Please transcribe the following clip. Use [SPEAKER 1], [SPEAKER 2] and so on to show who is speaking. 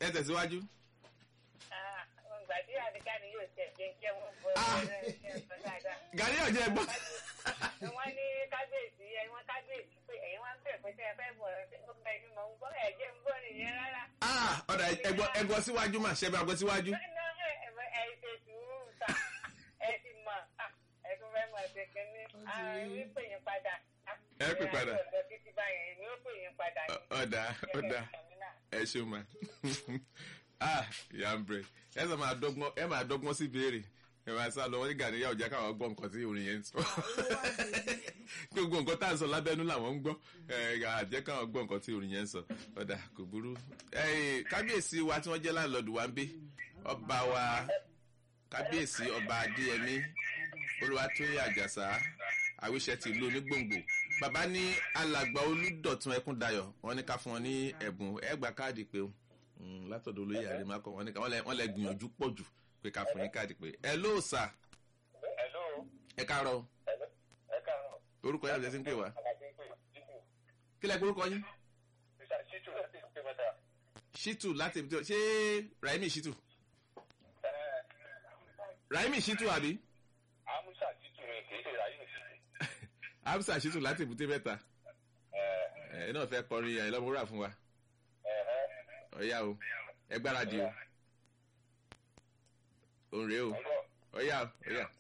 [SPEAKER 1] ẹ tẹ̀síwájú.
[SPEAKER 2] gbàdí àdìgá ni yóò tẹ̀ jẹ́ jẹ́ wọ́n bọ́
[SPEAKER 1] Ah.
[SPEAKER 2] ẹ̀rọ dáadáa.
[SPEAKER 1] gàrí ọ̀jẹ̀ gbọ́.
[SPEAKER 2] wọ́n ní kábíyèsí ẹ̀yin wọn kábíyèsí pé ẹ̀yin wọn ń bẹ̀ pé tẹ́ ẹ fẹ́ bọ̀ ẹ̀ ó bẹ̀ ni mò ń gbọ́ ẹ̀ jẹ́ ń gbọ́ nìyẹn rárá.
[SPEAKER 1] Ah, ọ̀dà ẹgbọ́ ẹgbọ́ síwájú mà ṣẹ́ bá gbọ́ síwájú.
[SPEAKER 2] Ná ẹ ẹ ṣe sùúrù ta ẹ ti mọ̀ ah, ẹ tún fẹ́ mọ̀ ṣe kínní àárín pè yín padà.
[SPEAKER 1] Ẹ pè padà.
[SPEAKER 2] ọ̀dọ̀ títí báyẹn èmi ó pè yín padà ní.
[SPEAKER 1] ọ̀dà ọ̀dà ẹ ṣeun ma ah yambre ẹ sọ máa dọ́gbọ́n ẹ máa dọ́gbọ́n sí béèrè ẹ máa sá lọ wọ́n ní gàdéyà ọ̀já káwọn gbọ́ nǹkan tí orin yẹn ń sọ gbogbo nǹkan tá à ń sọ lábẹ́nú làwọn ń gbọ́ ẹ àjẹ́ káwọn gbọ́ nǹkan tí orin yẹn ń sọ ọ̀dà kò burú ẹ kábíyèsí wa tí wọ́n jẹ́ láńlọ́ọ̀dù wa ń bí ọba wa kábíyèsí ọba adéyẹmí olúwatóyè àjàsá àwíṣẹ ti ìlú onígbòǹgbò bàbá ní alàgbà olùdọ̀tún ẹkúndayọ̀ wọ́n ní ká fún wọn ní ẹ̀bùn ẹgbàá káàdì pé o Mm, látọ̀dọ̀ olóyè àrèmákọ̀ wọ́n ní ká wọ́n lẹ- wọ́n lẹ gbìyànjú pọ̀ jù pé ká fún yín káàdì pé ẹ ló sà
[SPEAKER 3] Hello,
[SPEAKER 1] ẹ káàárọ̀
[SPEAKER 3] ẹ káàárọ̀.
[SPEAKER 1] orúkọ yàrá ìjẹsìn pé wá
[SPEAKER 3] Àlàbí ń pè Jíjù.
[SPEAKER 1] kí lẹ orúkọ yín
[SPEAKER 3] Mr. Shitu láti ìpè mẹ́ta.
[SPEAKER 1] shitu láti ibi tí ṣé raimi shitu
[SPEAKER 3] Ẹ
[SPEAKER 1] raimi shitu àbí
[SPEAKER 3] Amusa Shitu ni kì í ṣe Rayu Shitu.
[SPEAKER 1] hamsa shitu láti ibùté mẹ́ta
[SPEAKER 3] Ẹ
[SPEAKER 1] ẹ náà fẹ́ kọrin ẹ lọ́mọ wúrà fún wa
[SPEAKER 3] ẹ̀hẹ́.
[SPEAKER 1] ọ̀yá o ẹ gbáradì o òun rèé o
[SPEAKER 3] Ọ̀gbọ́n.
[SPEAKER 1] ọ̀yá o ọ̀yá.